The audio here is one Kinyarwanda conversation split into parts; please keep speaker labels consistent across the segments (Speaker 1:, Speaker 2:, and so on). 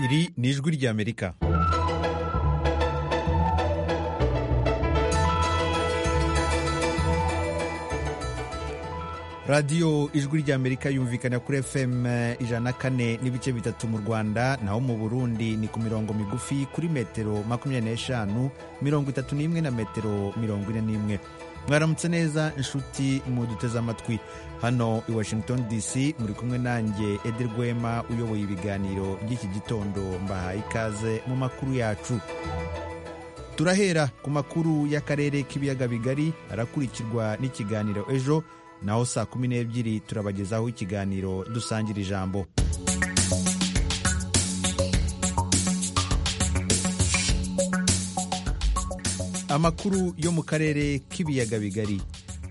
Speaker 1: iri ni ijwi ry'amerika radiyo ijwi ry'amerika yumvikana kuri fm ijana kane n'ibice bitatu mu rwanda naho mu burundi ni ku mirongo migufi kuri metero makumyabiri n'eshanu mirongo itatu n'imwe na metero mirongo ine n'imwe mwaramutse neza inshuti muduteze amatwi hano i washington dc muri kumwe nanjye edi rwema uyoboye ibiganiro by'iki gitondo mbahaye ikaze mu makuru yacu turahera ku makuru y'akarere k'ibiyaga bigari arakurikirwa n'ikiganiro ejo naho saa kumi n'ebyiri turabagezaho ikiganiro dusangira ijambo amakuru yo mu karere k'ibiyaga bigari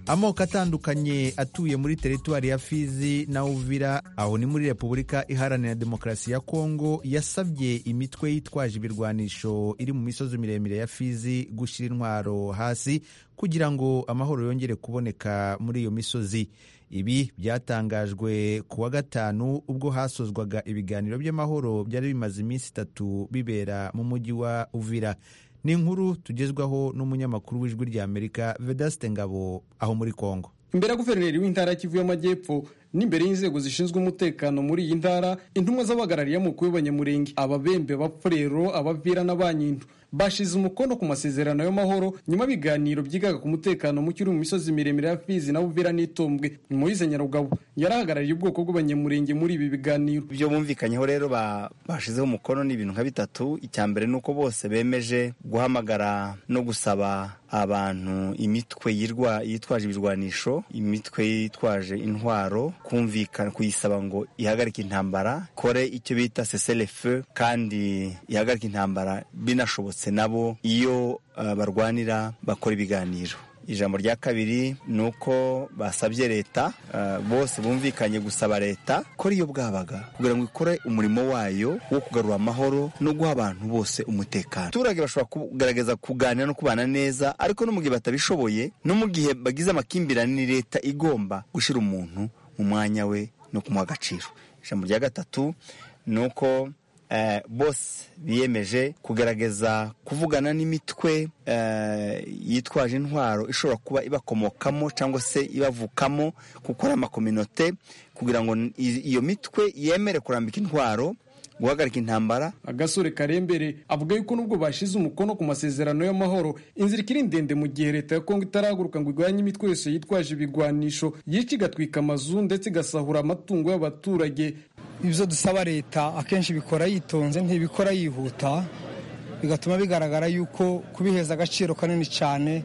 Speaker 1: amoko atandukanye atuye muri teritwari ya fizi na uvira aho ni muri repubulika iharanira demokarasi ya kongo yasabye imitwe yitwaje ibirwanisho iri mu misozi miremire ya fizi gushyira intwaro hasi kugira ngo amahoro yongere kuboneka muri iyo misozi ibi byatangajwe ku wa gatanu ubwo hasozwaga ibiganiro by'amahoro byari bimaze iminsi itatu bibera mu mujyi wa uvira ni inkuru tugezwaho n'umunyamakuru w'ijwi ry'amerika vedaste ngabo aho muri kongo
Speaker 2: imbere ya guverineri w'intara ya kivu y'amajyepfo n'imbere y'inzego zishinzwe umutekano muri iyi ntara intumwa z'abahagarariye amoko y'abanyamurenge ababembe abafurero abavira n'abanyindu bashize umukono ku masezerano y'amahoro nyuma y'ibiganiro byigaga ku mutekano muke uri mu misozi miremire ya fizi na buvira n'itombwe moyize nyarugabo yarahagarariye ubwoko bw'abanyamurenge muri ibi biganiro
Speaker 3: ibyo bumvikanyeho rero bashizeho umukono ni ibintu nka bitatu icya mbere ni uko bose bemeje guhamagara no gusaba abantu imitwe yitwaje ibirwanisho imitwe yitwaje intwaro kumvikana kuyisaba ngo ihagarike intambara kore icyo bita seserefe kandi ihagarike intambara binashobotse nabo iyo uh, barwanira bakora ibiganiro ijambo rya kabiri ni uko basabye leta bose bumvikanye gusaba leta ko iyo bwabaga kugira ngo ikore umurimo wayo wo kugarura amahoro no guha abantu bose umutekano abaturage bashobora kugaragaza kuganira no kubana neza ariko no mu gihe batabishoboye no mu gihe bagize amakimbirane ni leta igomba gushyira umuntu mu mwanya we no kumuha agaciro ijambo rya gatatu ni uko bose biyemeje kugaragaza kuvugana n'imitwe yitwaje intwaro ishobora kuba ibakomokamo cyangwa se ibavukamo kuko ari amakominote kugira ngo iyo mitwe yemere kurambika intwaro guhagarika intambara
Speaker 2: agasore karembere avuga yuko nubwo bashize umukono ku masezerano y'amahoro inzira ikiri ndende mu gihe leta ya kongo itarahaguruka ngo irwanye imitwe yose yitwaje ibigwanisho yica igatwika amazu ndetse igasahura amatungo y'abaturage
Speaker 4: ibyo dusaba leta akenshi bikora yitonze ntibikora yihuta bigatuma bigaragara yuko kubiheza agaciro kanini cyane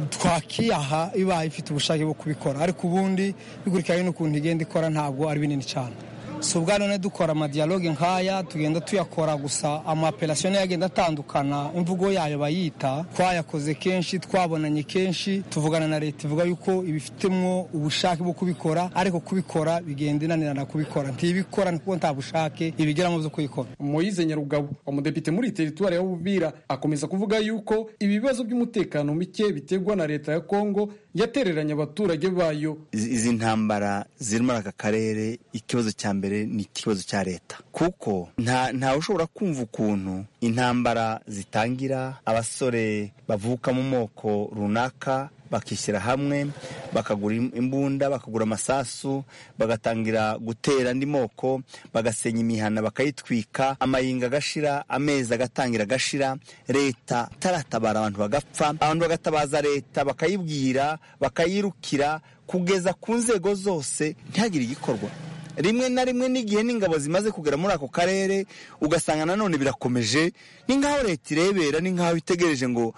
Speaker 4: twakiyaha ibaye ifite ubushake bwo kubikora ariko ubundi bikurikiranye n'ukuntu igenda ikora ntabwo ari binini cyane si ubwa none dukora amadiyaloge nk'aya tugenda tuyakora gusa amaperasiyo nayo agenda atandukana imvugo yayo bayita twayakoze kenshi twabonanye kenshi tuvugana na leta ivuga yuko ibifitemwo ubushake bwo kubikora ariko kubikora bigenda inanirana kubikora ntibikora kuko nta bushake ibigeramo byo kubikora
Speaker 2: moyize nyarugabo umudepite muri teritwari ya bubira akomeza kuvuga yuko ibi bibazo by'umutekano muke biterwa na leta ya kongo yatereranye abaturage bayo
Speaker 3: izi ntambara ziri muri aka karere ikibazo cya mbere ni ikibazo cya leta kuko ntawe ushobora kumva ukuntu intambara zitangira abasore bavuka mu moko runaka bakishyira hamwe bakagura imbunda bakagura amasasu bagatangira gutera andi moko bagasenya imihana bakayitwika amayinga agashira amezi agatangira agashira leta itaratabara abantu bagapfa abantu bagatabaza leta bakayibwira bakayirukira kugeza ku nzego zose ntihagire igikorwa rimwe na rimwe n'igihe n'ingabo zimaze kugera muri ako karere ugasanga nanone birakomeje ni nk'aho leta irebera ni nk'aho itegereje ngo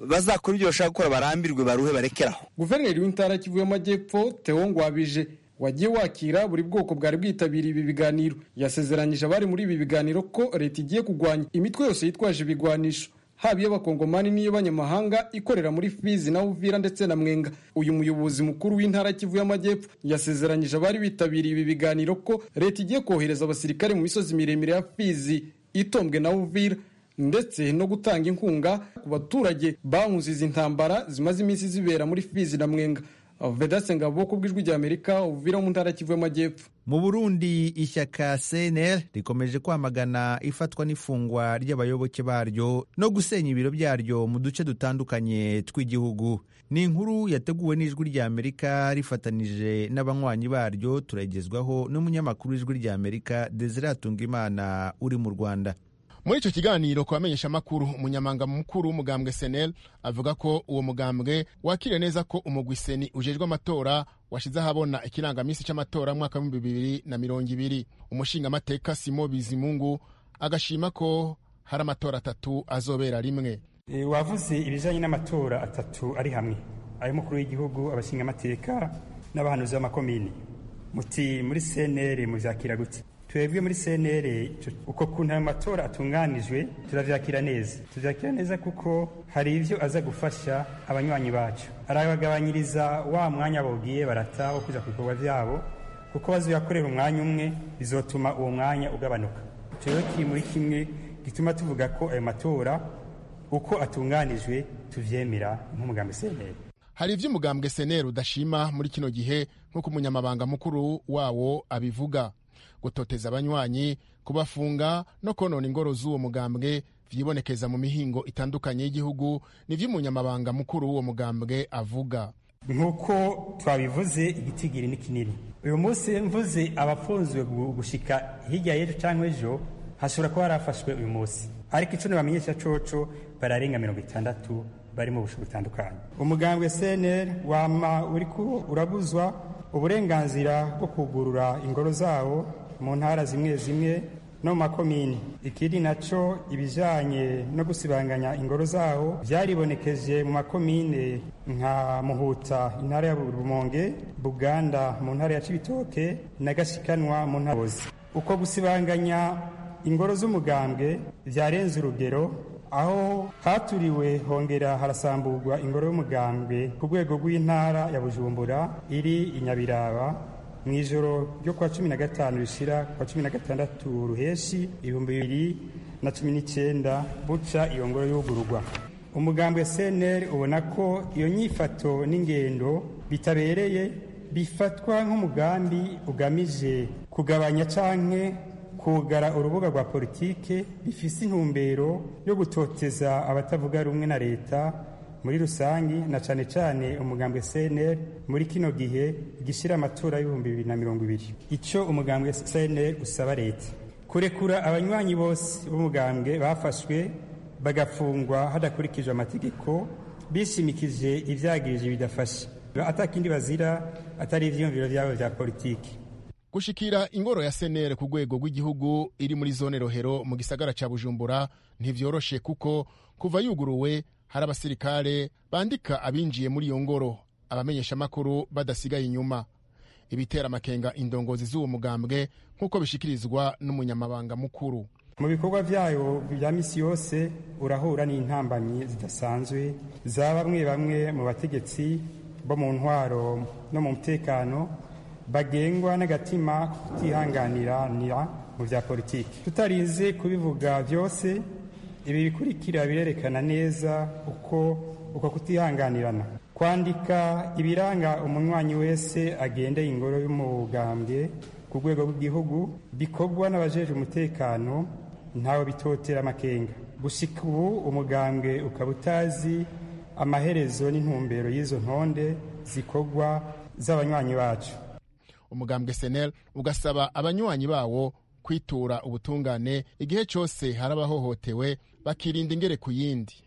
Speaker 3: bazakora ibyo bashaka gukora barambirwe baruhe barekeraho
Speaker 2: guverineri w'intara kivu y'amajyepfo tewo ngwabije wagiye wakira buri bwoko bwari bwitabiriye ibi biganiro yasezeranyije abari muri ibi biganiro ko leta igiye kurwanya imitwe yose yitwaje ibigwanisho haba iy'abakongomani n'iy'abanyamahanga ikorera muri fizi na uvira ndetse na mwenga uyu muyobozi mukuru w'intara kivu y'amajyepfo yasezeranyije abari bitabiriye ibi biganiro ko leta igiye kohereza abasirikare mu misozi miremire ya fizi itombwe na uvira ndetse no gutanga inkunga ku baturage bahunze izi ntambara zimaze iminsi zibera muri fizi na mwenga vedase ngabo ku bw'ijwi ry'amerika uvira mu ntara kivu y'amajyepfo
Speaker 1: mu burundi ishyaka cnl rikomeje kwamagana ifatwa n'ifungwa ry'abayoboke baryo no gusenya ibiro byaryo mu duce dutandukanye tw'igihugu ni inkuru yateguwe n'ijwi ry'amerika rifatanije n'abanywanyi baryo turagezwaho n'umunyamakuru w'ijwi ry'amerika desire atungimana uri mu rwanda
Speaker 5: muri icyo kiganiro ku bamenyeshamakuru umunyamanga mukuru w'umugambwe senel avuga ko uwo mugambwe wakiriye neza ko umugwiseni ujejwe amatora washize ahabona ikirangaminsi cy'amatora mwaka w'ibihumbi bibiri na mirongo ibiri umushingamateka simo bizimungu agashima ko hari amatora atatu azobera rimwe
Speaker 6: wavuze ibijyanye n'amatora atatu ari hamwe ay'umukuru w'igihugu abashingamateka n'abahanuzi b'amakomini muti muri cnr muzakira gutya twebwe muri cnr uko kuntu ayo matora atunganijwe turabyakira neza tubyakira neza kuko hari ibyo aza gufasha abanywanyi bacu arabagabanyiriza wa mwanya bawugiye barata wo kujya ku bikorwa byabo kuko bazoyakorera umwanya umwe bizotuma uwo mwanya ugabanuka turero kiri muri kimwe gituma tuvuga ko ayo matora uko atunganijwe tubyemera nk'umugambi cnr
Speaker 5: hari ibyo umugambwe seneri udashima muri kino gihe nk'uko umunyamabanga mukuru wawo abivuga gutoteza abanywanyi kubafunga no konona ingoro z'uwo mugambwe vyibonekeza mu mihingo itandukanye y'igihugu nivyo umunyamabanga mukuru w'uwo mugambwe avuga
Speaker 6: nk'uko twabivuze igitigiri ni kinini uyu munsi mvuze abafunzwe gushika hirya y'ejo cyangwa ejo hashobora kuba harafashwe uyu munsi ariko ico bamenyesha coco bararenga mirongo itandatu bari mu bushu butandukanye umugambwe cnr wama uriko urabuzwa uburenganzira bwo kugurura ingoro zabo mu ntara zimwe zimwe no mu makomini ikindi nacyo ibijyanye no gusibanganya ingoro zawo byaribonekeje mu makomine nka muhuta intara ya rumonge buganda mu ntara ya cibitoke na gashikanwa mu ntara bose uko gusibanganya ingoro z'umugambwe byarenze urugero aho haturiwe hongera harasamburwa ingoro y'umugambwe ku rwego rw'intara ya bujumbura iri i nyabiraba mu ijoro ryo kuwa cumi na gatanu rishira kuwa cumi na gatandatu ruheshi ibihumbi bibiri na cumi n'icyenda buca iyo ngoro y'ugururwa umugambwe cnr ubona ko iyo nyifato n'ingendo bitabereye bifatwa nk'umugambi ugamije kugabanya canke kugara urubuga rwa politike bifise intumbero yo gutoteza abatavuga rumwe na leta muri rusange na cane cane umugambwe CNL muri kino gihe gishira amatora y'ibihumbi bibiri na mirongo ibiri ico umugambwe CNL usaba leta kurekura abanywanyi bose b'umugambwe bafashwe bagafungwa hadakurikijwe amategeko bishimikije ivyagirije bidafashe atakindi bazira atari ivyiyumviro vyabo vya politike
Speaker 5: gushikira ingoro ya senere ku rwego rw'igihugu iri muri zone rohero mu gisagara cya bujumbura ntibyoroshe kuko kuva yuguruwe hari abasirikare bandika abinjiye muri iyo ngoro abamenyeshamakuru badasigaye inyuma ibitera amakenga indongozi z'uwo mugambwe nk'uko bishikirizwa n'umunyamabanga mukuru
Speaker 6: mu bikorwa byayo bya misi yose urahura n'intambanyi zidasanzwe za bamwe bamwe mu bategetsi bo mu ntwaro no mu mutekano bagengwa n'agatima kutihanganiranira mu bya politiki tutarinze kubivuga byose ibi bikurikira birerekana neza uko uko kutihanganirana kwandika ibiranga umunywanyi wese agendeye ingoro y'umugambwe ku rwego rw'igihugu bikorwa n'abajeje umutekano ntawe bitotera amakenga gusika ubu umugambwe ukaba utazi amaherezo n'intumbero y'izo ntonde zikorwa z'abanywanyi bacu
Speaker 5: umugambwe senel ugasaba abanywanyi bawo kwitura ubutungane igihe cyose hari abahohotewe bakirinda ingere ku yindi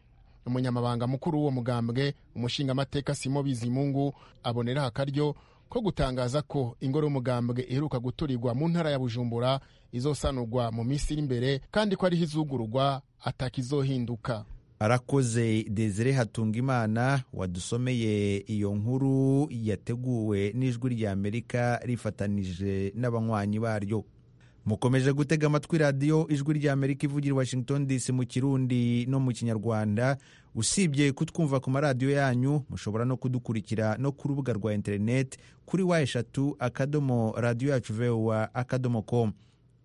Speaker 5: umunyamabanga mukuru w'uwo mugambwe umushingamateka simo bizimungu aboneraho akaryo ko gutangaza ko ingoro y'umugambwe iheruka guturirwa mu ntara ya bujumbura izosanurwa mu minsi iri imbere kandi ko ariho izugururwa atakizohinduka
Speaker 1: arakoze desire hatungimana wadusomeye iyo nkuru yateguwe n'ijwi ry'amerika rifatanije n'abanywanyi baryo mukomeje gutega amatwi radiyo ijwi ry'amerika ivugira washington dc mu kirundi no mu kinyarwanda usibye kutwumva ku maradiyo yanyu mushobora no kudukurikira no ku rubuga rwa interineti kuri wa eshatu akadomo radiyo yacu vewa akadomo komu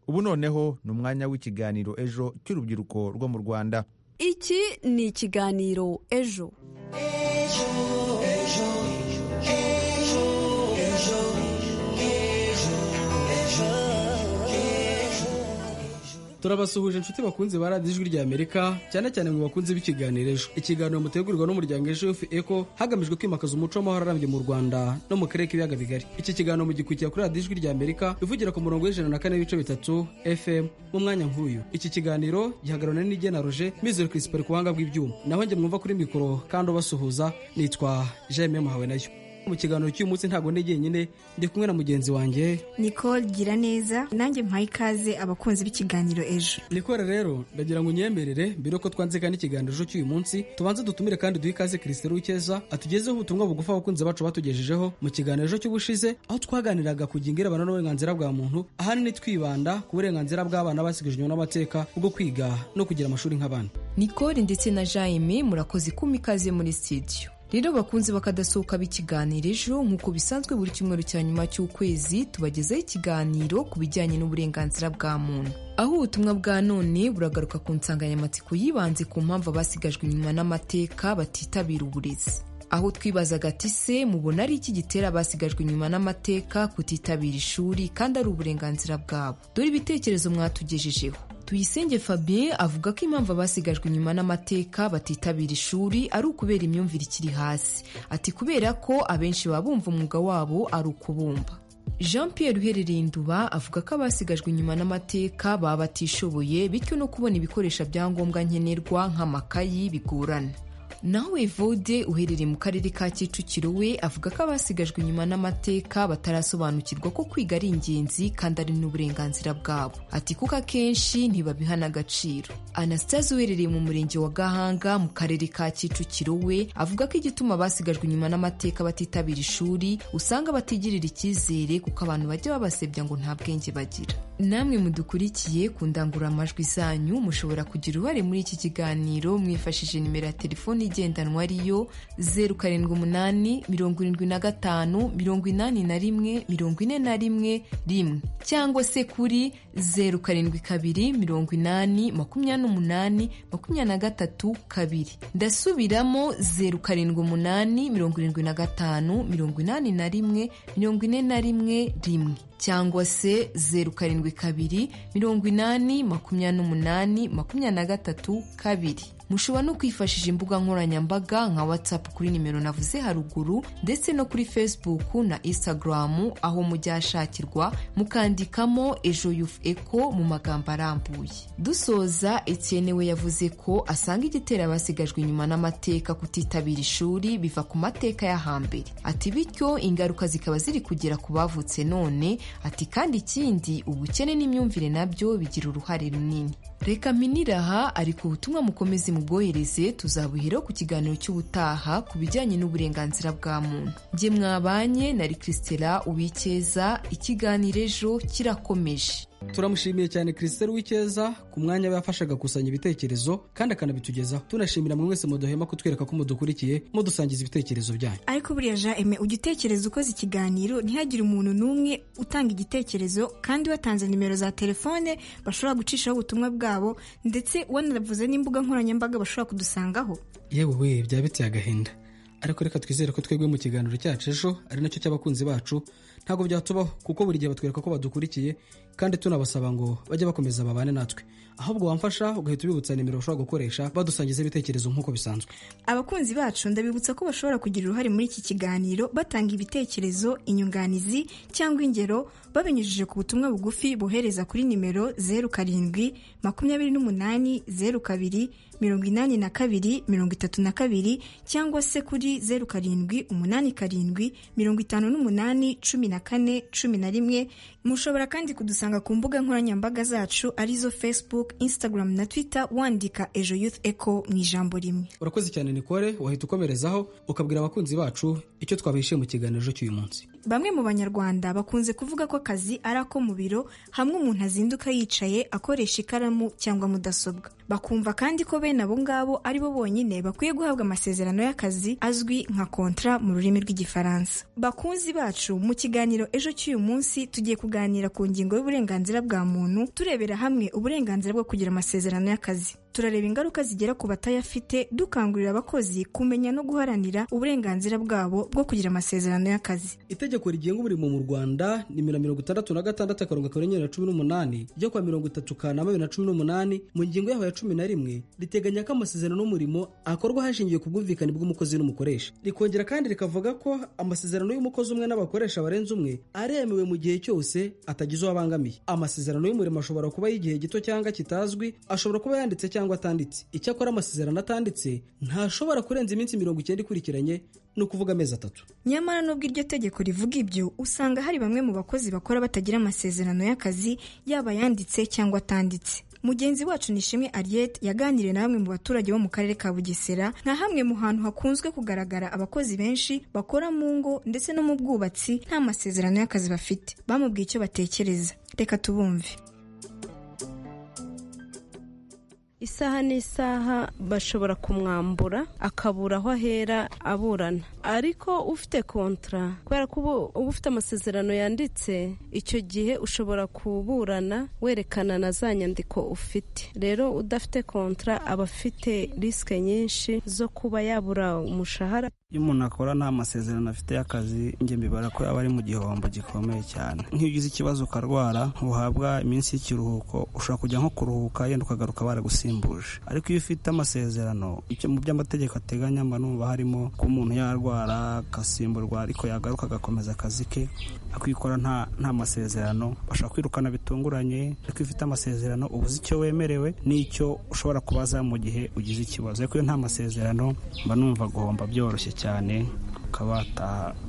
Speaker 1: ubu noneho ni umwanya w'ikiganiro ejo cy'urubyiruko rwo mu rwanda
Speaker 7: iki ni ikiganiro ejo ejo ejo ejo turabasuhuje inshuti bakunzi ba radiyo ijwi rya amerika cyane cyane mu bakunzi b'ikiganiro ejo ikiganiro mutegurirwa n'umuryango ejo efu eko hagamijwe kwimakaza umuco w'amahoro arambye mu rwanda no mu karere k'ibiyaga bigari iki kiganiro mugikurikira kuri radiyo ijwi rya amerika ivugira ku murongo w'ijana na kane n'ibice bitatu fm mu mwanya nk'uyu iki kiganiro gihagararana n'igena roje mizero kirisipari ku buhanga bw'ibyuma naho njye mwumva kuri mikoro kandi ubasuhuza nitwa jememu hawe nayo mu kiganiro cy'uyu munsi ntabwo ndi jyenyine ndi kumwe na mugenzi wanjye
Speaker 8: nicole gira neza nanjye mpaye ikaze abakunzi b'ikiganiro ejo
Speaker 7: nikore rero ndagira ngo unyemerere mbere yuko twanzika n'ikiganiro ejo cy'uyu munsi tubanze dutumire kandi duhe ikaze kirisiteri w'icyeza atugezeho ubutumwa bugufi abakunzi bacu batugejejeho mu kiganiro ejo cy'ubushize aho twaganiraga ku ngingo irebana n'uburenganzira bwa muntu ahanini twibanda ku burenganzira bw'abana basigajwe inyuma n'amateka bwo kwiga no kugira amashuri nk'abana
Speaker 9: nicole ndetse na jaime murakoze kuma ikaze muri sitidiyo rero bakunze bakadasohoka b'ikiganiro ejo nk'uko bisanzwe buri cyumweru cya nyuma cy'ukwezi tubagezaho ikiganiro ku bijyanye n'uburenganzira bwa muntu aho ubutumwa bwa none buragaruka ku nsanganyamatsiko yibanze ku mpamvu abasigajwe inyuma n'amateka batitabira uburezi aho twibazaga ati se mubona ari iki gitera abasigajwe inyuma n'amateka kutitabira ishuri kandi ari uburenganzira bwabo dore ibitekerezo mwatugejejeho tuyisenge fabien avuga ko impamvu abasigajwe inyuma n'amateka batitabira ishuri ari ukubera imyumvire ikiri hasi ati kubera ko abenshi baba bumva umwuga wabo ari ukubumba jean pierre uherereye induba avuga ko abasigajwe inyuma n'amateka baba batishoboye bityo no kubona ibikoresho bya ngombwa nkenerwa nk'amakayi bigorana nawe vode uherereye mu karere ka kicukiro we avuga ko abasigajwe inyuma n'amateka batarasobanukirwa ko kwiga ari ingenzi kandi ari n'uburenganzira bwabo ati kuko akenshi ntibabiha n'agaciro anastase uherereye mu murenge wa gahanga mu karere ka kicukiro we avuga ko igituma abasigajwe inyuma n'amateka batitabira ishuri usanga batigirira icyizere kuko abantu bajya babasebya ngo nta bwenge bagira namwe mudukurikiye ku ndangururamajwi zanyu mushobora kugira uruhare muri iki kiganiro mwifashishije nimero ya telefoni igendanwa ariyo zeru karindwi umunani mirongo irindwi na gatanu mirongo inani na rimwe mirongo ine na rimwe rimwe cyangwa se kuri zeru karindwi kabiri mirongo inani makumyabiri n'umunani makumyabiri na gatatu kabiri ndasubiramo zeru karindwi umunani mirongo irindwi na gatanu mirongo inani na rimwe mirongo ine na rimwe rimwe cyangwa se zeru karindwi kabiri mirongo inani makumyabiri n'umunani makumyabiri na gatatu kabiri mushobora no kwifashisha imbuga nkoranyambaga nka whatsapp kuri nimero navuze haruguru ndetse no kuri facebook na instagram aho mujyashakirwa mukandikamo ejo yufu eko mu magambo arambuye dusoza etienne we yavuze ko asanga igitera abasigajwe inyuma n'amateka kutitabira ishuri biva ku mateka ya hambere ati bityo ingaruka zikaba ziri kugera ku bavutse none ati kandi ikindi ubukene n'imyumvire nabyo bigira uruhare runini reka miniraha ariko ubutumwa mukomeze mubwohereze tuzabuheraho ku kiganiro cy'ubutaha ku bijyanye n'uburenganzira bwa muntu njye mwabanye na rikisitera uwikeza ikiganiro ejo kirakomeje
Speaker 7: turamushimiye cyane kirisiteri w'icyeza ku mwanya we yafashaga gukusanya ibitekerezo kandi akanabitugezaho tunashimira mwe mwese muduhema kutwereka ko mudukurikiye mudusangiza ibitekerezo byanyu
Speaker 8: ariko buriya jean eme ujya utekereza ukoze ikiganiro ntihagire umuntu n'umwe utanga igitekerezo kandi watanze nimero za telefone bashobora gucishaho ubutumwa bwabo ndetse wanavuze n'imbuga nkoranyambaga bashobora kudusangaho
Speaker 7: yewe we byaba biteye agahinda ariko reka twizere ko twebwe mu kiganiro cyacu ejo ari nacyo cy'abakunzi bacu ntabwo byatubaho kuko buri gihe batwereka ko badukurikiye kandi tunabasaba ngo bajye bakomeza babane natwe ahubwo wamfasha ugahita ubibutsa nimero bashobora gukoresha badusangiza ibitekerezo nk'uko bisanzwe
Speaker 8: abakunzi bacu ndabibutsa ko bashobora kugira uruhare muri iki kiganiro batanga ibitekerezo inyunganizi cyangwa ingero babinyujije ku butumwa bugufi bohereza kuri nimero zeru karindwi makumyabiri n'umunani zeru kabiri mirongo inani na kabiri mirongo itatu na kabiri cyangwa se kuri zeru karindwi umunani karindwi mirongo itanu n'umunani cumi na kane cumi na rimwe mushobora kandi kudusanga ku mbuga nkoranyambaga zacu arizo facebook instagram na twitter wandika ejo youth eco mu ijambo rimwe
Speaker 7: urakoze cyane nikore wahita ukomerezaho ukabwira abakunzi bacu icyo twabishe mu kiganiro cy'uyu munsi
Speaker 8: bamwe mu banyarwanda bakunze kuvuga ko akazi ari ako mu biro hamwe umuntu azinduka yicaye akoresha ikaramu cyangwa mudasobwa bakumva kandi ko bene abo ngabo ari bo bonyine bakwiye guhabwa amasezerano y'akazi azwi nka kontra mu rurimi rw'igifaransa bakunzi bacu mu kiganiro ejo cy'uyu munsi tugiye kuganira ku ngingo y'uburenganzira bwa muntu turebera hamwe uburenganzira bwo kugira amasezerano y'akazi turareba ingaruka zigera ku batayafite dukangurira abakozi kumenya no guharanira uburenganzira bwabo bwo kugira amasezerano y'akazi
Speaker 7: itegeko rigenga umurimo mu rwanda nimero mirongo itandatu na gatandatu akarongo akanyenyeri na cumi n'umunani ryo kwa mirongo itatu kanama bibiri na cumi n'umunani mu ngingo yaho ya cumi na rimwe riteganya ko amasezerano n'umurimo akorwa hashingiwe ku bwumvikane bw'umukozi n'umukoresha rikongera kandi rikavuga ko amasezerano y'umukozi umwe n'abakoresha barenze umwe aremewe mu gihe cyose atagize uwo abangamiye amasezerano y'umurimo ashobora kuba y'igihe gito cyangwa kitazwi ashobora kuba yanditse cyangwa cyangwa atanditse icyakora amasezerano atanditse ntashobora kurenza iminsi mirongo icyenda ikurikiranye ni ukuvuga amezi atatu
Speaker 8: nyamara nubwo iryo tegeko rivuga ibyo usanga hari bamwe mu bakozi bakora batagira amasezerano y'akazi yaba yanditse cyangwa atanditse mugenzi wacu nishimwe Ariete yaganiriye na bamwe mu baturage bo mu karere ka bugesera nka hamwe mu hantu hakunzwe kugaragara abakozi benshi bakora mu ngo ndetse no mu bwubatsi nta masezerano y'akazi bafite bamubwiye icyo batekereza reka tubumve
Speaker 10: isaha n'isaha bashobora kumwambura akabura aho ahera aburana ariko ufite kontara kubera ko uba ufite amasezerano yanditse icyo gihe ushobora kuburana werekana na za nyandiko ufite rero udafite kontara aba afite risike nyinshi zo kuba yabura umushahara
Speaker 11: iyo umuntu akora nta masezerano afite y'akazi njye mbibara ko aba ari mu gihombo gikomeye cyane nk'iyo ugize ikibazo ukarwara uhabwa iminsi y'ikiruhuko ushobora kujya nko kuruhuka yenda ukagaruka baragusimbuje ariko iyo ufite amasezerano icyo mu by'amategeko ateganya mba numva harimo ko umuntu yarwara agasimburwa ariko yagaruka agakomeza akazi ke akikora nta nta masezerano bashobora kwirukana bitunguranye ariko iyo ufite amasezerano uba uzi icyo wemerewe n'icyo ushobora kubaza mu gihe ugize ikibazo ariko iyo nta masezerano mba numva guhomba byoroshye cyane ukaba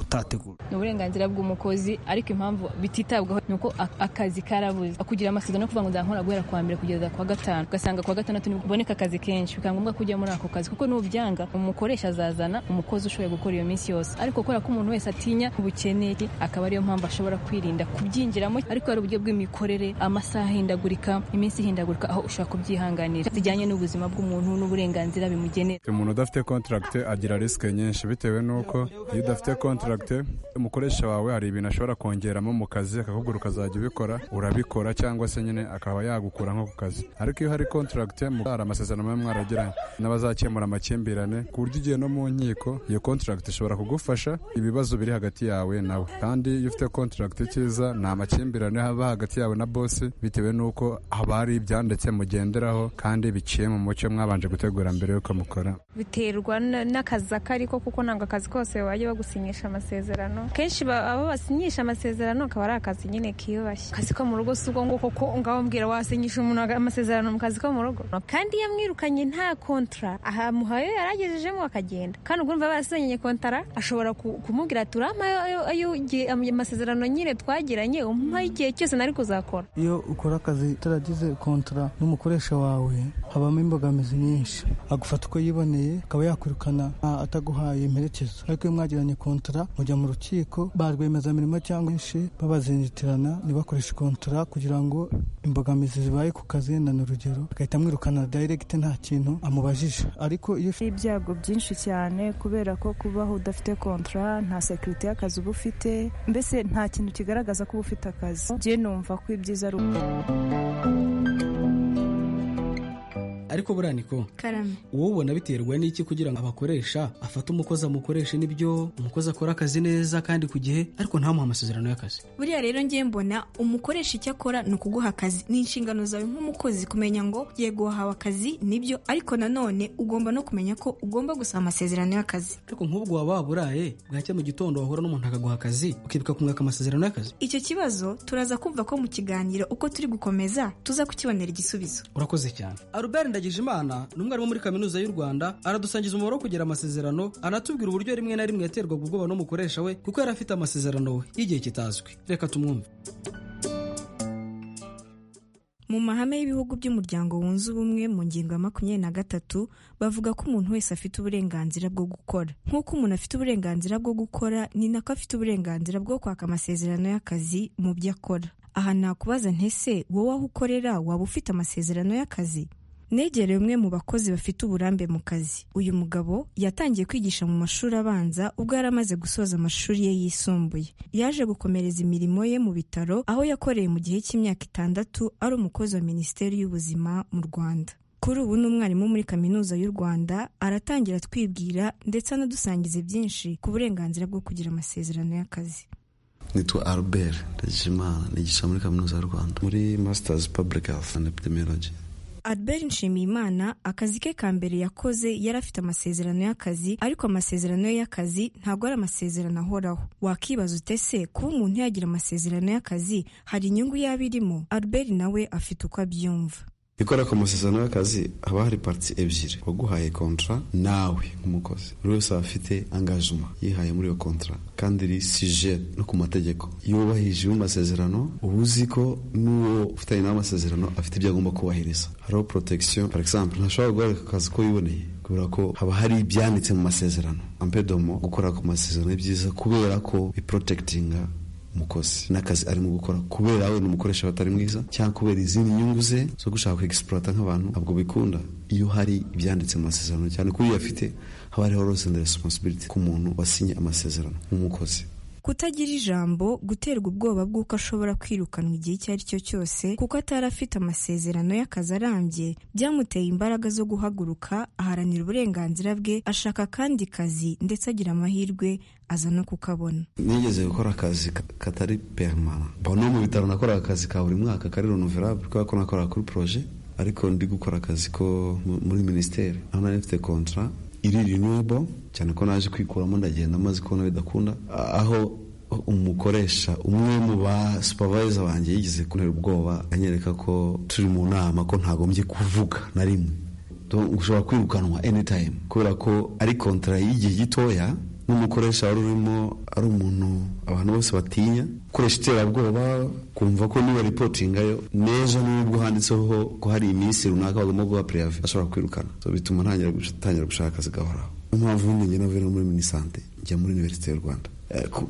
Speaker 11: utategura
Speaker 12: ni uburenganzira bw'umukozi ariko impamvu bititabwaho ni uko akazi karabuze kugira amasezerano yo kuvuga ngo nzakora guhera kuwa mbere kugeza kuwa gatanu ugasanga kuwa gatandatu ntiboneka akazi kenshi bikaba ngombwa ko ujya muri ako kazi kuko n'ubyanga umukoresha azazana umukozi ushoboye gukora iyo minsi yose ariko kubera ko umuntu wese atinya ubukene akaba ariyo mpamvu ashobora kwirinda kubyinjiramo ariko hari uburyo bw'imikorere amasaha ahindagurika iminsi ihindagurika aho ushobora kubyihanganira zijyanye n'ubuzima bw'umuntu n'uburenganzira bimugenera
Speaker 13: umuntu udafite kontaragite agira risike nyinshi bitewe n'uko iyo udafite kontaragite umukoresha wawe hari ibintu ashobora kongeramo mu kazi akakubwira ukazajya ubikora urabikora cyangwa se nyine akaba yagukura nko ku kazi ariko iyo hari kontaragite hari amasezerano muba mwaragiranye n'abazakemura amakimbirane ku buryo ugiye no mu nkiko iyo kontaragite ishobora kugufasha ibibazo biri hagati yawe nawe kandi iyo ufite kontaragite cyiza nta makimbirane haba hagati yawe na bosi bitewe n'uko haba hari ibyanditse mugenderaho kandi biciye mu mucyo mwabanje gutegura mbere y'uko mukora
Speaker 14: biterwa n'akazi ako ariko kuko ntabwo akazi kose bajya bagusinyisha amasezerano kenshi abo basinyisha amasezerano akaba ari akazi nyine kiyubashye akazi ko mu rugo si ubwo nguko ko ngaho mbwira wasinyisha umuntu amasezerano mu kazi ko mu rugo kandi iyo amwirukanye nta kontara aha muhayo yaragejejemo akagenda kandi ubwo umva barasinyanye kontara ashobora kumubwira ati urampaye amasezerano nyine twagiranye umuha igihe cyose nari kuzakora
Speaker 15: iyo ukora akazi utaragize kontara n'umukoresha wawe habamo imbogamizi nyinshi agufata uko yiboneye akaba yakwirukana ataguhaye imperekezo ariko iyo mwagiranye kontara mujya mu rukiko ba rwiyemezamirimo cyangwa benshi babazinjitirana ntibakoreshe kontara kugira ngo imbogamizi zibaye ku kazi yenda ni urugero agahita amwirukana dayiregite nta kintu amubajije ariko iyo
Speaker 16: ufite ibyago byinshi cyane kubera ko kubaho udafite kontara nta sekirite y'akazi uba ufite mbese nta kintu kigaragaza ko uba ufite akazi njye numva ko ibyiza ari uko
Speaker 7: ariko buriya niko wowe ubona biterwa n'iki kugira ngo abakoresha afate umukozi amukoreshe n'ibyo umukozi akora akazi neza kandi ku gihe ariko ntamuhe amasezerano y'akazi
Speaker 8: buriya rero ngiye mbona umukoresha icyo akora ni ukuguha akazi ni inshingano zawe nk'umukozi kumenya ngo yego wahawe akazi nibyo ariko nanone ugomba no kumenya ko ugomba gusaba amasezerano y'akazi
Speaker 7: ariko nk'ubwo waba waburaye bwacya mu gitondo wahura n'umuntu akaguha akazi ukibuka kumwaka amasezerano y'akazi
Speaker 8: icyo kibazo turaza kumva ko mu kiganiro uko turi gukomeza tuza kukibonera igisubizo
Speaker 7: urakoze cyane Albert Ndagijimana ni umwarimu muri kaminuza y'u Rwanda aradusangiza umubare wo kugira amasezerano anatubwira uburyo rimwe na rimwe yaterwaga ubwoba n'umukoresha we kuko yari afite amasezerano we y'igihe kitazwi reka tumwumve
Speaker 8: mu mahame y'ibihugu by'umuryango wunze ubumwe mu ngingo ya makumyabiri na gatatu bavuga ko umuntu wese afite uburenganzira bwo gukora nk'uko umuntu afite uburenganzira bwo gukora ni nako afite uburenganzira bwo kwaka amasezerano y'akazi mu byo akora aha nakubaza ntese wowe aho ukorera waba ufite amasezerano y'akazi negereye umwe mu bakozi bafite uburambe mu kazi uyu mugabo yatangiye kwigisha mu mashuri abanza ubwo yari amaze gusoza amashuri ye yisumbuye yaje gukomereza imirimo ye mu bitaro aho yakoreye mu gihe cy'imyaka itandatu ari umukozi wa minisiteri y'ubuzima mu rwanda kuri ubu ni umwarimu muri kaminuza y'u rwanda aratangira atwibwira ndetse anadusangiza byinshi ku burenganzira bwo kugira amasezerano y'akazi
Speaker 17: nitwa albert ndagijimana nigisha muri kaminuza y'u rwanda muri masters public health and epidemiology
Speaker 8: albert nshimiyimana akazi ke ka mbere yakoze yari afite amasezerano y'akazi ariko amasezerano ye y'akazi ntabwo ari amasezerano ahoraho wakibaza ute se kuba umuntu yagira amasezerano y'akazi hari inyungu yaba irimo albert nawe afite uko abyumva
Speaker 17: ikora ku masezerano y'akazi haba hari pariti ebyiri waguhaye kontra nawe nk'umukozi buri wese aba afite angajima yihaye muri iyo kontra kandi iri sije no ku mategeko yubahije mu masezerano uba uzi ko n'uwo ufitanye nawe amasezerano afite ibyo agomba kubahiriza hariho protection par exemple ntashobora guhagarika ku kazi ko yiboneye kubera ko haba hari ibyanditse mu masezerano ampedomo gukora ku masezerano ni byiza kubera ko biprotegitinga umukozi n'akazi arimo gukora kubera we ni umukoresha batari mwiza cyangwa kubera izindi nyungu ze zo gushaka kwegisipurata nk'abantu ntabwo bikunda iyo hari ibyanditse mu masezerano cyane ko iyo afite haba hariho rose and responsibility ku muntu wasinye amasezerano nk'umukozi
Speaker 8: kutagira ijambo guterwa ubwoba bw'uko ashobora kwirukanwa igihe icyo ari cyo cyose kuko atari afite amasezerano y'akazi arambye byamuteye imbaraga zo guhaguruka aharanira uburenganzira bwe ashaka akandi kazi ndetse agira amahirwe aza no kukabona
Speaker 17: nigeze gukora akazi katari permana no mu bitaro nakoraga akazi ka buri mwaka kari renoverable kubera ko nakoraga kuri proje ariko ndi gukora akazi ko muri minisiteri aho nari mfite kontra iri rinuwebo cyane ko naje kwikuramo ndagenda maze kubona bidakunda aho umukoresha umwe mu ba supervisor banjye yigeze kuntera ubwoba anyereka ko turi mu nama ko ntagombye kuvuga na rimwe ushobora kwirukanwa anytime kubera ko ari kontra y'igihe gitoya n'umukoresha wari urimo ari umuntu abantu bose batinya gukoresha iterabwoba kumva ko niba ripotingayo neza n'ubwo handitseho ko hari iminsi runaka bagomba guha pureyave ashobora kwirukana bituma ntangira gushaka akazi gahoraho niyo mpamvu njye navuye muri minisante njya muri univerisite y'u rwanda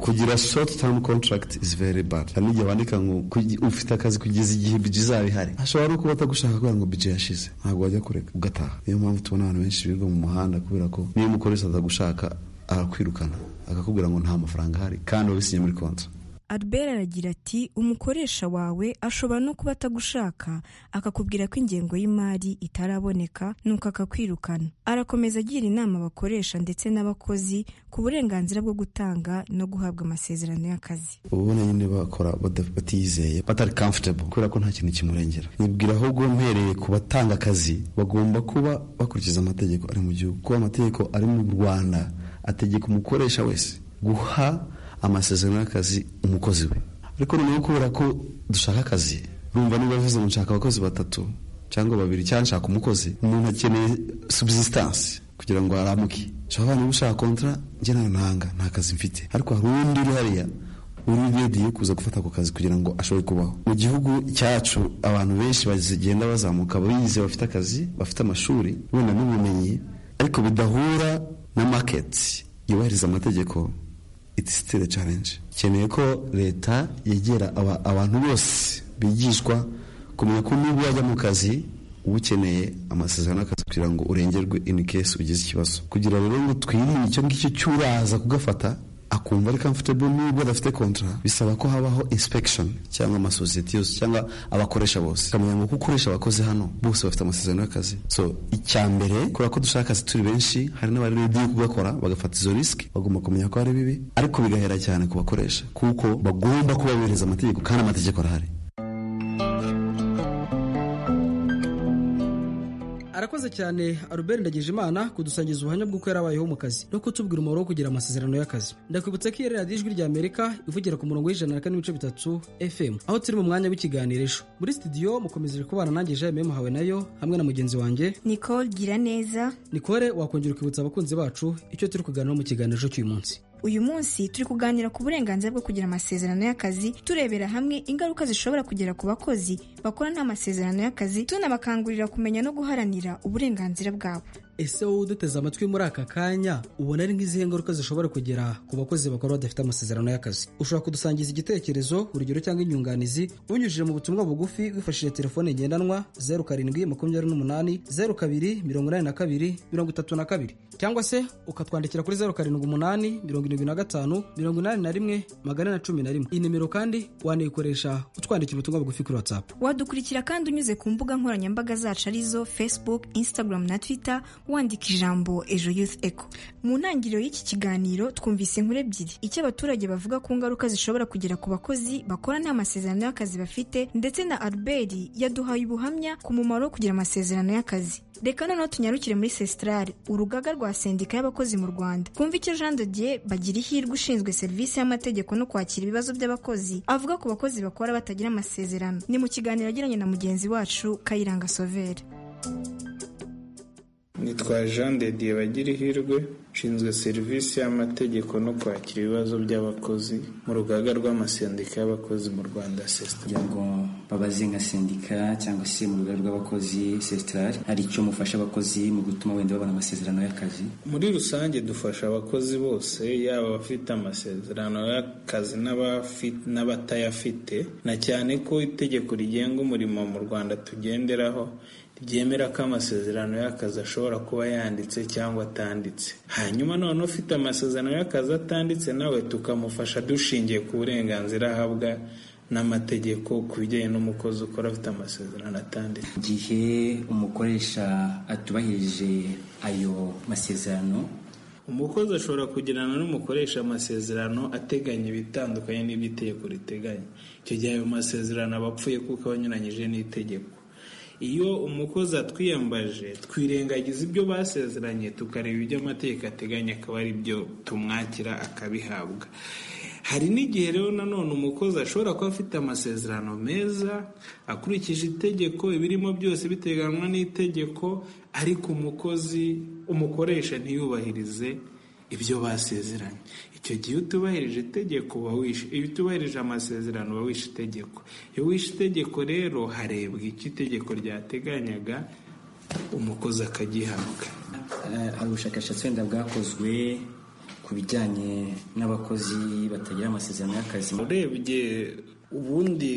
Speaker 17: kugira short term contract is very bad hari n'igihe bandika ngo ufite akazi kugeza igihe bije izaba ihari hashobora no kuba atagushaka kubera ngo bije yashize ntabwo wajya kureka ugataha niyo mpamvu tubona abantu benshi birirwa mu muhanda kubera ko niyo umukoresha atagushaka arakwirukana akakubwira ngo nta mafaranga ahari kandi wabisinye muri konti
Speaker 8: albert aragira ati umukoresha wawe ashobora no kuba atagushaka akakubwira ko ingengo y'imari itaraboneka nuko akakwirukana arakomeza agira inama abakoresha ndetse n'abakozi ku burenganzira bwo gutanga no guhabwa amasezerano y'akazi
Speaker 17: ubona nyine bakora batizeye batari comfortable kubera ko nta kintu kimurengera nibwira ahubwo mpereye ku batanga akazi bagomba kuba bakurikiza amategeko ari mu gihugu kuba amategeko ari mu rwanda ategeka umukoresha wese guha amasezerano y'akazi umukozi we ariko noneho kubera ko dushaka akazi rumva niba bivuze ngo nshaka abakozi batatu cyangwa babiri cyangwa nshaka umukozi umuntu akeneye subsistance kugira ngo aramuke ushobora niba ushaka kontra njye nawe ntanga nta kazi mfite ariko hari undi uri hariya uri urediye kuza gufata ako kazi kugira ngo ashobore kubaho mu gihugu cyacu abantu benshi bagenda bazamuka bize bafite akazi bafite amashuri wenda n'ubumenyi ariko bidahura na maketi yubahiriza amategeko iti sitire challenge ikeneye ko leta yegera abantu bose bigishwa kumenya ko nubwo wajya mu kazi uba ukeneye amasezerano y'akazi kugira ngo urengerwe ini kesi ugize ikibazo kugira rero ngo twirinde icyo ngicyo cy'uraza kugafata akumva ari comfortable nubwo adafite kontra bisaba ko habaho inspection cyangwa amasosiyete yose cyangwa abakoresha bose kamenya ngo ukoresha abakozi hano bose bafite amasezerano y'akazi so icya mbere kubera ko dushaka akazi turi benshi hari n'abari rediyo kugakora bagafata izo risiki bagomba kumenya ko ari bibi ariko bigahera cyane ku bakoresha kuko bagomba kuba bubahiriza amategeko kandi amategeko arahari
Speaker 7: arakoze cyane Albert Ndagijimana kudusangiza ubuhamya bw'uko yarabayeho mu kazi no kutubwira umumaro wo kugira amasezerano y'akazi ndakwibutsa ko iyi radiyo ijwi ry'amerika ivugira ku murongo w'ijana na kane n'ibice bitatu FM aho turi mu mwanya w'ikiganirisho muri studio mukomeje kubana nanjye Jaime muhawe nayo hamwe na mugenzi wanjye
Speaker 8: Nicole Giraneza
Speaker 7: Nicole wakongera ukibutsa abakunzi bacu icyo turi kuganiraho mu kiganiro cy'uyu munsi
Speaker 8: uyu munsi turi kuganira ku burenganzira bwo kugira amasezerano y'akazi turebera hamwe ingaruka zishobora kugera ku bakozi bakora nta masezerano y'akazi tunabakangurira kumenya no guharanira uburenganzira bwabo
Speaker 7: ese wowe uduteze amatwi muri aka kanya ubona ari nk'izihe ngaruka zishobora kugera ku bakozi bakora badafite amasezerano y'akazi ushobora kudusangiza igitekerezo urugero cyangwa inyunganizi unyujije mu butumwa bugufi wifashishije telefone ngendanwa zeru karindwi makumyabiri n'umunani zeru kabiri mirongo inani na kabiri mirongo itatu na kabiri cyangwa se ukatwandikira kuri zeru karindwi umunani mirongo irindwi na gatanu mirongo inani na rimwe magana ane na cumi na rimwe iyi nimero kandi wanayikoresha utwandikira ubutumwa bugufi kuri watsapu
Speaker 8: wadukurikira kandi unyuze ku mbuga nkoranyambaga zacu arizo facebook instagram na twitter wandika ijambo ejo youth eco mu ntangiriro y'iki kiganiro twumvise inkuru ebyiri icyo abaturage bavuga ku ngaruka zishobora kugera ku bakozi bakora nta masezerano y'akazi bafite ndetse na albert yaduhaye ubuhamya ku mumaro wo kugira amasezerano y'akazi reka noneho tunyarukire muri sesitarare urugaga rwa sendika y'abakozi mu rwanda twumva icyo jean de dieu bagira ihirwe ushinzwe serivisi y'amategeko no kwakira ibibazo by'abakozi avuga ku bakozi bakora batagira amasezerano ni mu kiganiro yagiranye na mugenzi wacu kayiranga sovere
Speaker 18: nitwa jean de dieu bagira ihirwe nshinzwe serivisi y'amategeko no kwakira ibibazo by'abakozi mu rugaga rw'amasendika y'abakozi mu rwanda sesita
Speaker 19: kugira ngo babaze nka sendika cyangwa se mu rugaga rw'abakozi sesitarari hari icyo mufasha abakozi mu gutuma wenda babona amasezerano y'akazi
Speaker 18: muri rusange dufasha abakozi bose yaba abafite amasezerano y'akazi n'abatayafite na cyane ko itegeko rigenga umurimo mu rwanda tugenderaho ryemera ko amasezerano y'akazi ashobora kuba yanditse cyangwa atanditse hanyuma none ufite amasezerano y'akazi atanditse nawe tukamufasha dushingiye ku burenganzira ahabwa n'amategeko ku bijyanye n'umukozi ukora afite amasezerano atanditse
Speaker 19: igihe umukoresha atubahirije ayo masezerano
Speaker 18: umukozi ashobora kugirana n'umukoresha amasezerano ateganya ibitandukanye n'ibyo itegeko riteganya icyo gihe ayo masezerano aba apfuye kuko aba anyuranyije n'itegeko iyo umukozi atwiyambaje twirengagiza ibyo basezeranye tukareba ibyo amategeko ateganya akaba ari byo tumwakira akabihabwa hari n'igihe rero nanone umukozi ashobora kuba afite amasezerano meza akurikije itegeko ibirimo byose biteganywa n'itegeko ariko umukozi umukoresha ntiyubahirize ibyo basezeranye icyo gihe utubahirije itegeko uba wishe iyo utubahirije amasezerano uba wishe itegeko iyo wishe itegeko rero harebwa icyo itegeko ryateganyaga umukozi akagihabwa
Speaker 19: hari ubushakashatsi wenda bwakozwe ku bijyanye n'abakozi batagira amasezerano y'akazi
Speaker 18: urebye ubundi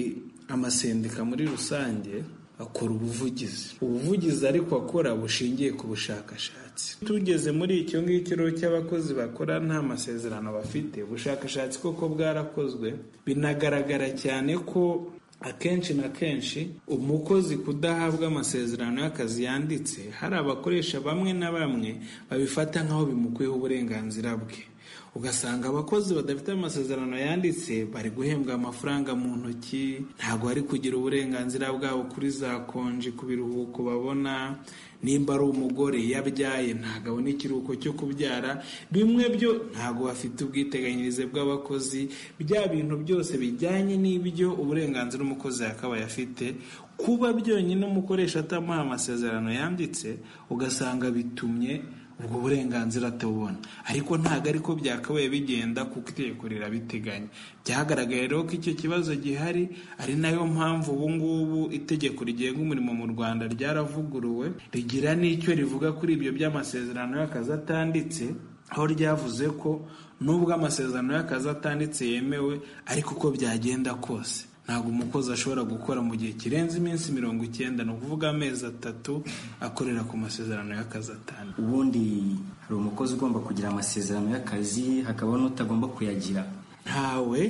Speaker 18: amasendika muri rusange akora ubuvugizi ubuvugizi ariko akora bushingiye ku bushakashatsi tugeze muri icyo ngicyo cy'abakozi bakora nta masezerano bafite ubushakashatsi koko bwarakozwe binagaragara cyane ko akenshi na kenshi umukozi kudahabwa amasezerano y'akazi yanditse hari abakoresha bamwe na bamwe babifata nk'aho bimukuyeho uburenganzira bwe ugasanga abakozi badafite amasezerano yanditse bari guhembwa amafaranga mu ntoki ntabwo bari kugira uburenganzira bwabo kuri za konji ku biruhuko babona nimba ari umugore yabyaye ntabwo abona ikiruhuko cyo kubyara bimwe byo ntabwo bafite ubwiteganyirize bw'abakozi bya bintu byose bijyanye n'ibyo uburenganzira umukozi yakabaye afite kuba byonyine umukoresha atamuha amasezerano yanditse ugasanga bitumye ubwo burenganzira atawubona ariko ntabwo ariko byakabaye bigenda kuko itegeko rirabiteganya byagaragaye rero ko icyo kibazo gihari ari nayo mpamvu ubu ngubu itegeko rigenga umurimo mu rwanda ryaravuguruwe rigira n'icyo rivuga kuri ibyo by'amasezerano y'akazi atanditse aho ryavuze ko nubwo amasezerano y'akazi atanditse yemewe ariko uko byagenda kose ntabwo umukozi ashobora gukora mu gihe kirenze iminsi mirongo icyenda ni ukuvuga amezi atatu akorera ku masezerano y'akazi atanu
Speaker 19: ubundi hari umukozi ugomba kugira amasezerano y'akazi hakaba n'utagomba kuyagira
Speaker 18: ntawe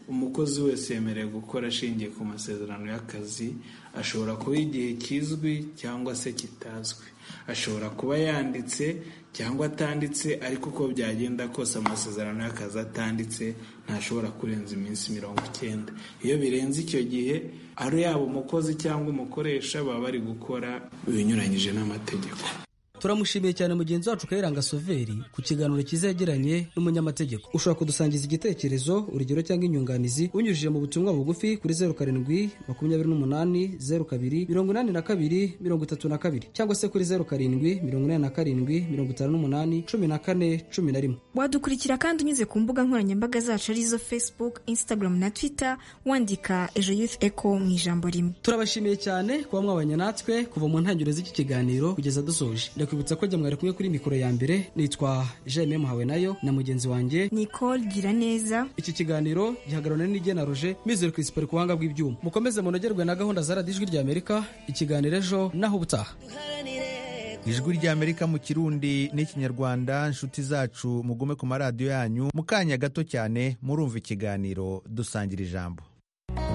Speaker 18: umukozi wese yemerewe gukora ashingiye ku masezerano y'akazi ashobora kuba igihe kizwi cyangwa se kitazwi ashobora kuba yanditse cyangwa atanditse ariko uko byagenda kose amasezerano y'akazi atanditse ntashobora kurenza iminsi mirongo icyenda iyo birenze icyo gihe ari yaba umukozi cyangwa umukoresha baba bari gukora ibinyuranyije n'amategeko
Speaker 7: turamushimiye cyane mugenzi wacu kayiranga soveri ku kiganiro kizegeranye n'umunyamategeko ushobora kudusangiza igitekerezo urugero cyangwa inyunganizi unyujije mu butumwa bugufi kuri zeru karindwi makumyabiri n'umunani zeru kabiri mirongo inani na kabiri mirongo itatu na kabiri cyangwa se kuri zeru karindwi mirongo inani na karindwi mirongo itanu n'umunani cumi na kane cumi na rimwe
Speaker 8: wadukurikira kandi unyuze ku mbuga nkoranyambaga zacu arizo facebook instagram na twitter wandika ejo youth eco mu ijambo rimwe
Speaker 7: turabashimiye cyane kuba mwabanye natwe kuva mu ntangiriro z'iki kiganiro kugeza dusoje ndakwibutsa ko jya mwari kumwe kuri mikoro ya mbere nitwa Jaime Muhawe nayo na mugenzi wanjye
Speaker 8: Nicole Giraneza
Speaker 7: iki kiganiro gihagararana n'ijye na Roger Mizero Crispin ku buhanga bw'ibyuma mukomeze munogerwe na gahunda za radiyo ijwi ry'Amerika ikiganiro ejo naho ubutaha
Speaker 1: ijwi ry'amerika mu kirundi n'ikinyarwanda inshuti zacu mugume ku maradiyo yanyu mu kanya gato cyane murumva ikiganiro dusangira ijambo